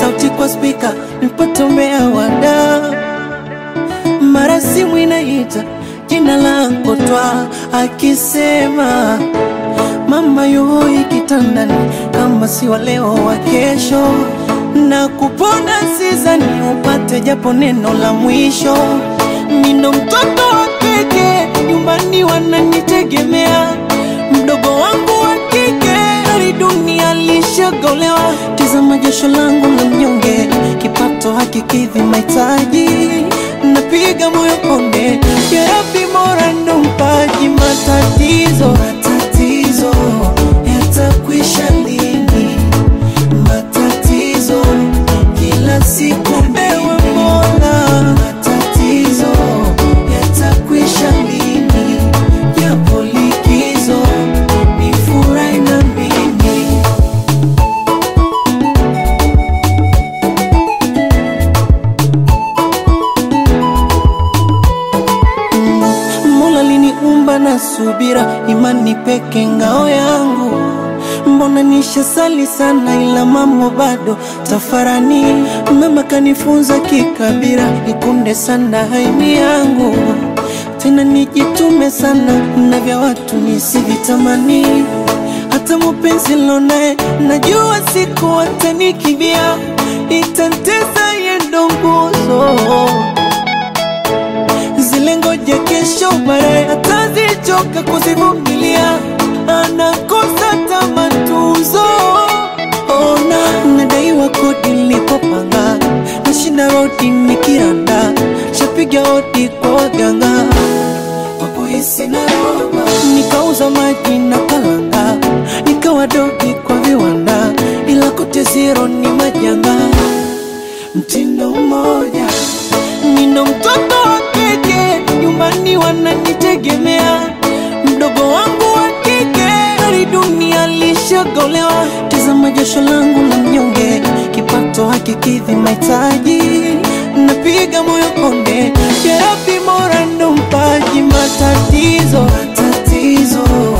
sauti kwa spika nipotomea wada mara simu inaita jina langu twa akisema mama yuhoi kitandani kama si wa leo wa kesho na kupona sizani upate japo neno la mwisho mindo mtoto wa peke nyumbani wananitegemea mdogo wangu wa kike hali dunia lishagolewa tizama jasho langu la mnyonge kipato hakikidhi mahitaji napiga moyo konde yarabi mora ndo mpaji matatizo matatizo yatakwisha lini matatizo kila siku ewe mola matatizo yatakwisha lini yapo likizo nifurahi na mimi Mola liniumba na subira, imani peke ngao yangu. Mbona nishasali sana, ila mambo bado tafarani. Mama kanifunza kikabira, nikunde sana haimi yangu, tena nijitume sana na vya watu nisivitamani. Hata mupenzi lonaye najua siku atanikibia, itantesa yendo nguzo zile ngoja kesho baadaye atazichoka kuzivumilia, anakosa tamatuzo. Ona nadaiwa kodi nilipopanga, nashinda rodi nikiranda, shapiga hodi kwa waganga wakuhisi na roba, nikauza maji na kalanga, nikawa dogi kwa viwanda, ila kote zero ni majanga mtindo mmoja nino mtoto wa keke nyumbani wananitegemea mdogo wangu wa kike hali dunia lishagolewa tazama jasho langu la mnyonge kipato hakikidhi mahitaji napiga moyo konde yarabi mora ndo mpaji matatizo matatizo